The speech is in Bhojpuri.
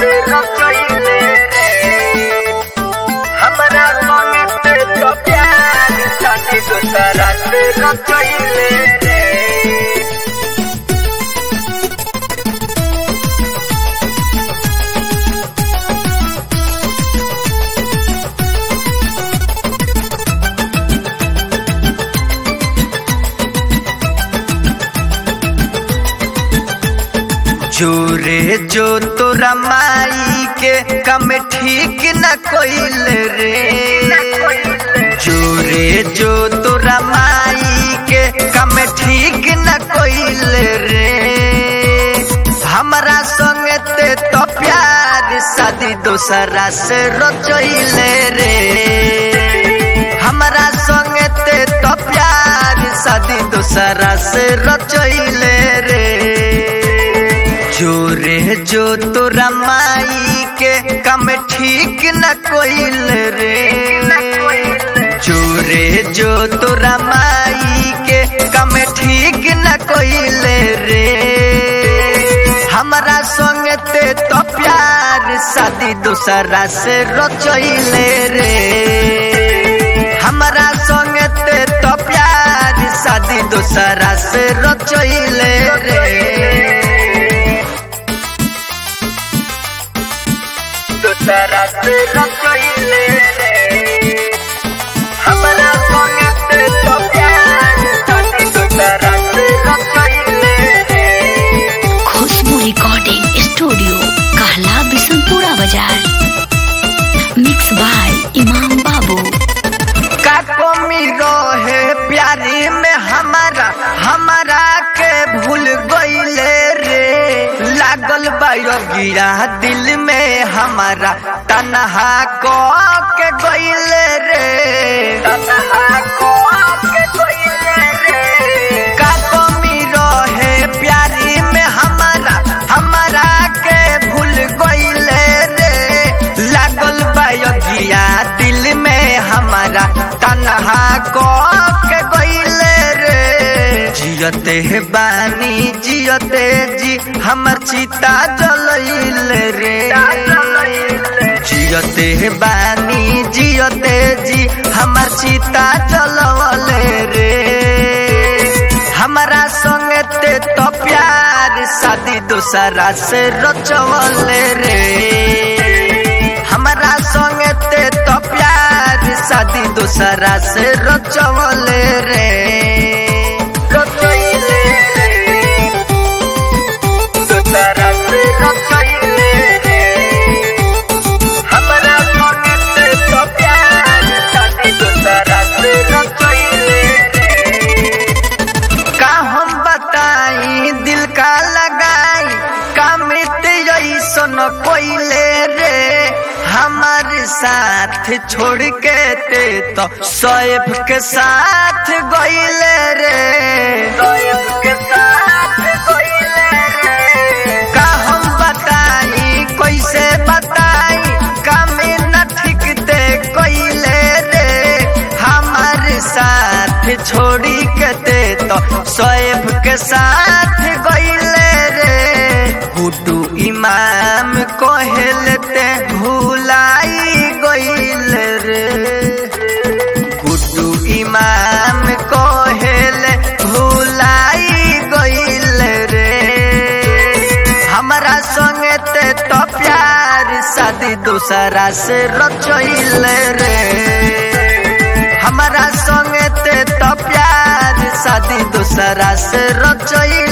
से रचैले रे हमरा संगे ते तो प्यार शादी दूसरा से रचैले रे जोरे जो तोरा माई के कम ठीक न कोइल रे जोरे जो तोरा माई के कम ठीक न कोइल रे हमरा संगे ते तो प्यार शादी दोसरा से रचैले रे हमरा संगे ते तो प्यार शादी दोसरा से रचैले रे जोरे जो तोरा माई के कम ठीक न कोइल रे जोरे जो तोरा माई के कम ठीक न कोइल रे हमरा संग ते तो प्यार शादी दूसरा से रचैले रे हमरा संग ते तो प्यार शादी दूसरा से रचैले रे दूसरा से रचैले रे हमरा संगे ते तो प्यार शादी दूसरा से रचैले रे खुशबू रिकॉर्डिंग स्टूडियो कहला बिशनपुरा बाजार मिक्स बाय इमाम बाबू का कमी रहे प्यारी में हमारा हमारा के भूल गईले रे लागल बायो गिरा दिल में हमारा तनहा को के गईले रे तनहा को के गईले रे का कमी रहे प्यारी में हमारा हमारा के भूल गईले रे लागल बायो गिया दिल में हमारा तनहा को के गईले रे जियते है बानी जियते जी हमर चिता जलैले रे जियते है बानी जियते जी हमर चिता जलवले रे हमरा संगे ते तो प्यार शादी दूसरा से रचवले रे हमरा संगे ते तो प्यार शादी दूसरा से रचवले रे रचैले रे दूसरा से रचैले रे हमरा संगे ते तो प्यार शादी दूसरा से रचैले रे का हम बताई दिल का लगाई का मृत ऐसन कोइले रे हमारे साथ छोड़ के ते तो सैफ के साथ गईले रे सैफ के साथ गईले रे का हम बताई कैसे बताई का में न ठीक ते कोइले रे हमारे साथ छोड़ी के ते तो सैफ के साथ गईले रे गुड्डू इमाम कहलते भूलाई गईल रे गुड्डू इमाम कहले भूलाई गईल रे हमरा संगे ते तो प्यार शादी दूसरा से रचैल रे हमरा संगे ते तो प्यार शादी दूसरा से रचैल